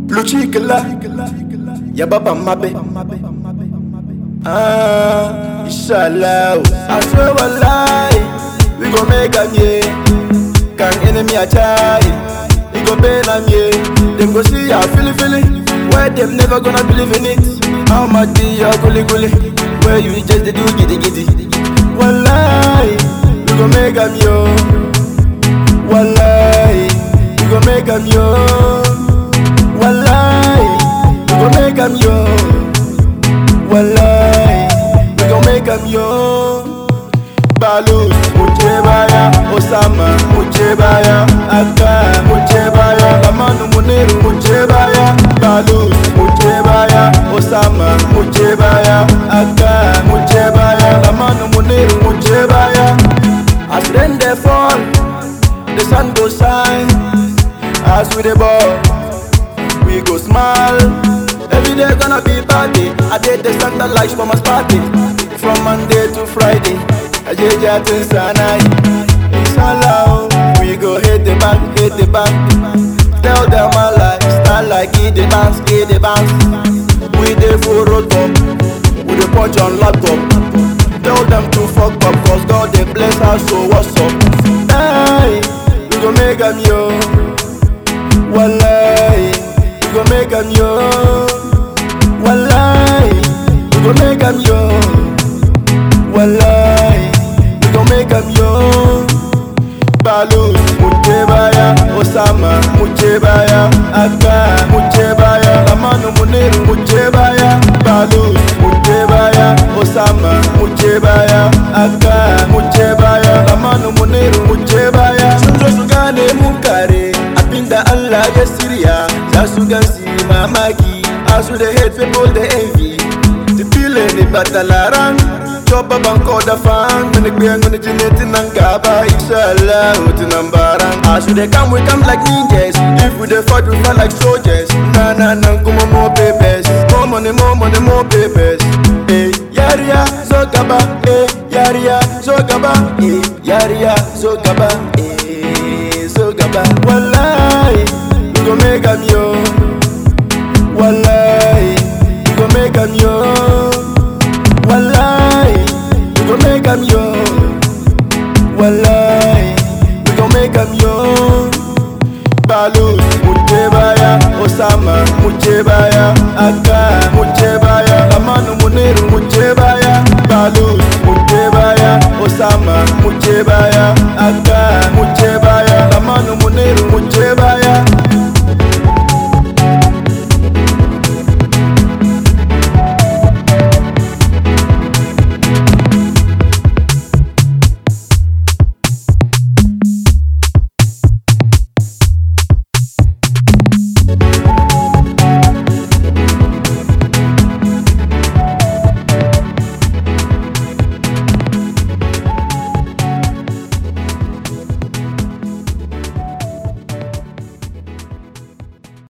Luchikala, ya baba mabe. Ah, inshallah. I swear wallahi, we gon' make am yeah. Can enemy a try? We gon' pay them yeah. Them go see how feeling feeling. Where them never gonna believe in it. How much be your gully gully? Where you just dey do giddy giddy. Wallahi, we gon' make am yo. Wallahi, we gon' make am yo. Wallahi, we gon' make am yo. Wallahi, we gon' make am yo. Balus, Mujebaya, Osama, Mujebaya, Aka, Mujebaya, Amanu Muniru, Mujebaya, Balus, Mujebaya, Osama, Mujebaya, Aka, Mujebaya, Amanu Muniru, Mujebaya. As rain dey fall, the sun go shine. As we dey ball, we go smile. Every day gonna be party. I did the Santa lights for my party. From Monday to Friday, I did that in Sanai. Inshallah, we go hit the bank, hit the bank. Tell them my life, style like it the bounce, it the bounce. We dey for road up, we dey punch on laptop. Tell them to fuck up, cause God dey bless us, so what's up? Hey, we go make them yo. Wallahi, we go make them yo. Wallahi, we go make them yo. Wallahi, we go make them yo. Balus, Mujebaya, Osama, Mujebaya, Aka, Mujebaya, Amanu Muniru, Mujebaya, Balus, Mujebaya, Osama, Mujebaya, Aka, Mujebaya, Amanu Muniru, Mujebaya. Sun zo su gane mun kare, abinda Allah ya shirya, za su gan su yi mamaki, as we dey hate people dey envy. The feeling ni batalaran, Chopa banko da fan, mini kwe ngoni jineti nangaba, inshallah, uti nambaran. As we dey come, we come like ninjas. If we dey fight, we fight like soldiers. Na na na, kuma more papers. More money, more money, more papers. Hey, yaria, zogaba, hey, yaria, zogaba, hey, yaria, zogaba, hey, zogaba. Wallahi, we go make am yo. Wallahi, we go make am yo. Wallahi, we gon' make am yo. Wallahi, we gon' make am yo. Balus, Mujebaya, Osama, Mujebaya, Aka, Mujebaya, Amanu Muniru, Mujebaya, Balus, Mujebaya, Osama, Mujebaya, Aka, Mujebaya, Amanu Muniru, Mujebaya.